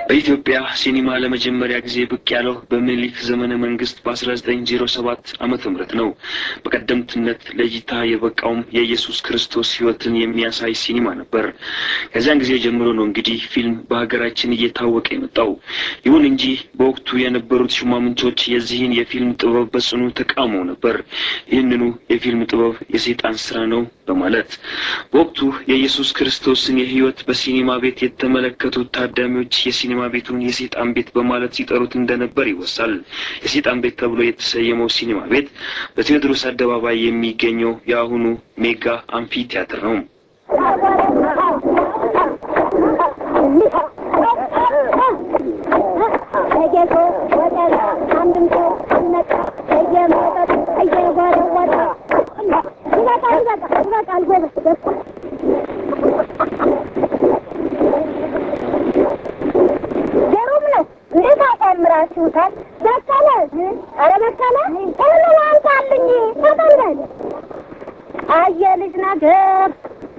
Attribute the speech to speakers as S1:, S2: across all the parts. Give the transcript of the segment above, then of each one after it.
S1: በኢትዮጵያ ሲኒማ ለመጀመሪያ ጊዜ ብቅ ያለው በምኒልክ ዘመነ መንግስት በአስራ ዘጠኝ ዜሮ ሰባት ዓመተ ምህረት ነው። በቀደምትነት ለእይታ የበቃውም የኢየሱስ ክርስቶስ ሕይወትን የሚያሳይ ሲኒማ ነበር። ከዚያን ጊዜ ጀምሮ ነው እንግዲህ ፊልም በሀገራችን እየታወቀ የመጣው። ይሁን እንጂ በወቅቱ የነበሩት ሹማምንቶች የዚህን የፊልም ጥበብ በጽኑ ተቃውመው ነበር። ይህንኑ የፊልም ጥበብ የሰይጣን ስራ ነው በማለት በወቅቱ የኢየሱስ ክርስቶስን የሕይወት በሲኒማ ቤት የተመለከቱት ታዳሚዎች የሲኒማ ቤቱን የሰይጣን ቤት በማለት ሲጠሩት እንደነበር ይወሳል። የሰይጣን ቤት ተብሎ የተሰየመው ሲኒማ ቤት በቴዎድሮስ አደባባይ የሚገኘው የአሁኑ ሜጋ አምፊ ቲያትር ነው።
S2: አምራችሁታል። በቀለ ኧረ በቀለ እህሉ አንሳልኝ ተጠንበል አየ ልጅ ነገር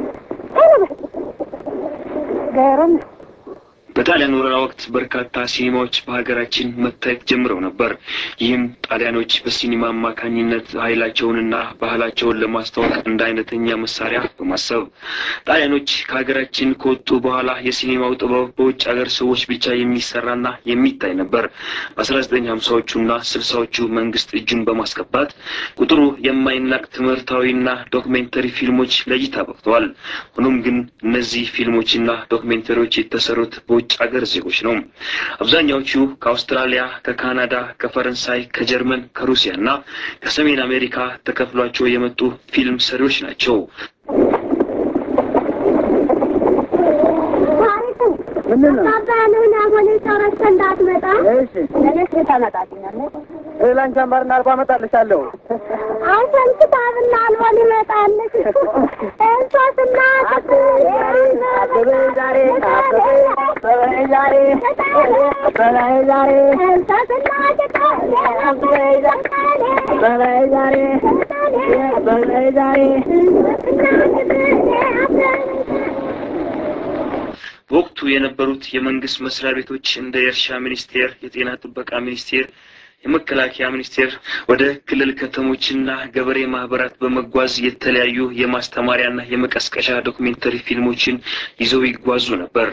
S2: ገሩም
S1: በጣሊያን ወረራ ወቅት በርካታ ሲኒማዎች በሀገራችን መታየት ጀምረው ነበር። ይህም ጣሊያኖች በሲኒማ አማካኝነት ኃይላቸውንና ባህላቸውን ለማስተዋወቅ እንደ አይነተኛ መሳሪያ በማሰብ ጣሊያኖች ከሀገራችን ከወጡ በኋላ የሲኒማው ጥበብ በውጭ ሀገር ሰዎች ብቻ የሚሰራና የሚታይ ነበር። በአስራ ዘጠኝ ሀምሳዎቹና ስልሳዎቹ መንግስት እጁን በማስገባት ቁጥሩ የማይናቅ ትምህርታዊና ዶክሜንተሪ ፊልሞች ለእይታ በቅተዋል። ሆኖም ግን እነዚህ ፊልሞችና ዶክሜንተሪዎች የተሰሩት በውጭ ሀገር ዜጎች ነው። አብዛኛዎቹ ከአውስትራሊያ፣ ከካናዳ፣ ከፈረንሳይ፣ ከጀርመን፣ ከሩሲያ እና ከሰሜን አሜሪካ ተከፍሏቸው የመጡ ፊልም ሰሪዎች ናቸው።
S2: አባልህን አቦሌ ጨረሰ እንዳትመጣ
S3: እሺ
S2: ለቤት ታመጣልኛለህ።
S3: ላንቺ አምባርና አልባ አመጣልሻለሁ።
S2: አንተን ክታብና አልቦ ሊመጣልሽ እንሶስና
S3: አበበ ዛሬ አበበ አበበ ዛሬ አበበ ዛሬ
S2: እንሶስና
S3: አበበ ዛሬ አበበ ዛሬ
S1: በወቅቱ የነበሩት የመንግስት መስሪያ ቤቶች እንደ የእርሻ ሚኒስቴር፣ የጤና ጥበቃ ሚኒስቴር፣ የመከላከያ ሚኒስቴር ወደ ክልል ከተሞችና ገበሬ ማህበራት በመጓዝ የተለያዩ የማስተማሪያና የመቀስቀሻ ዶክሜንተሪ ፊልሞችን ይዘው ይጓዙ ነበር።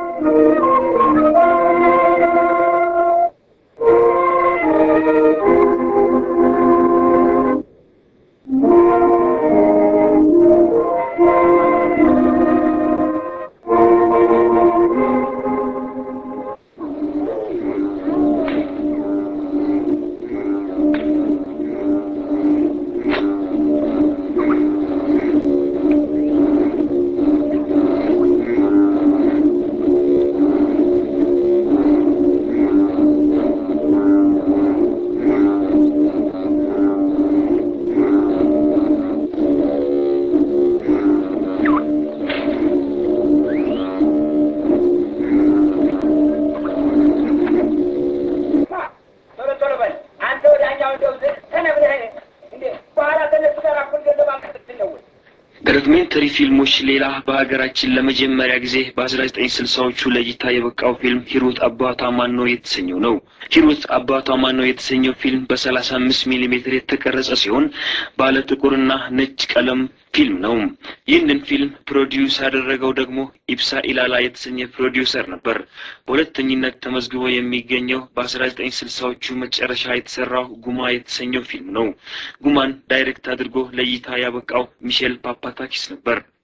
S4: ቶሎ ቶሎ በል አንተ ወዲያኛው እንደው ተነብለህ እንዴ በኋላ ከነሱ ጋር እኩል ገንዘብ አምጥተህ ነው ወይ?
S1: ከዶክሜንተሪ ፊልሞች ሌላ በሀገራችን ለመጀመሪያ ጊዜ በአስራ ዘጠኝ ስልሳዎቹ ለእይታ የበቃው ፊልም ሂሩት አባቷ ማን ነው የተሰኘው ነው። ሂሩት አባቷ ማን ነው የተሰኘው ፊልም በሰላሳ አምስት ሚሊ ሜትር የተቀረጸ ሲሆን ባለ ጥቁርና ነጭ ቀለም ፊልም ነው። ይህንን ፊልም ፕሮዲውስ ያደረገው ደግሞ ኢብሳ ኢላላ የተሰኘ ፕሮዲውሰር ነበር። በሁለተኝነት ተመዝግቦ የሚገኘው በአስራ ዘጠኝ ስልሳዎቹ መጨረሻ የተሰራው ጉማ የተሰኘው ፊልም ነው። ጉማን ዳይሬክት አድርጎ ለእይታ ያበቃው ሚሼል ፓፓታኪስ ነበር።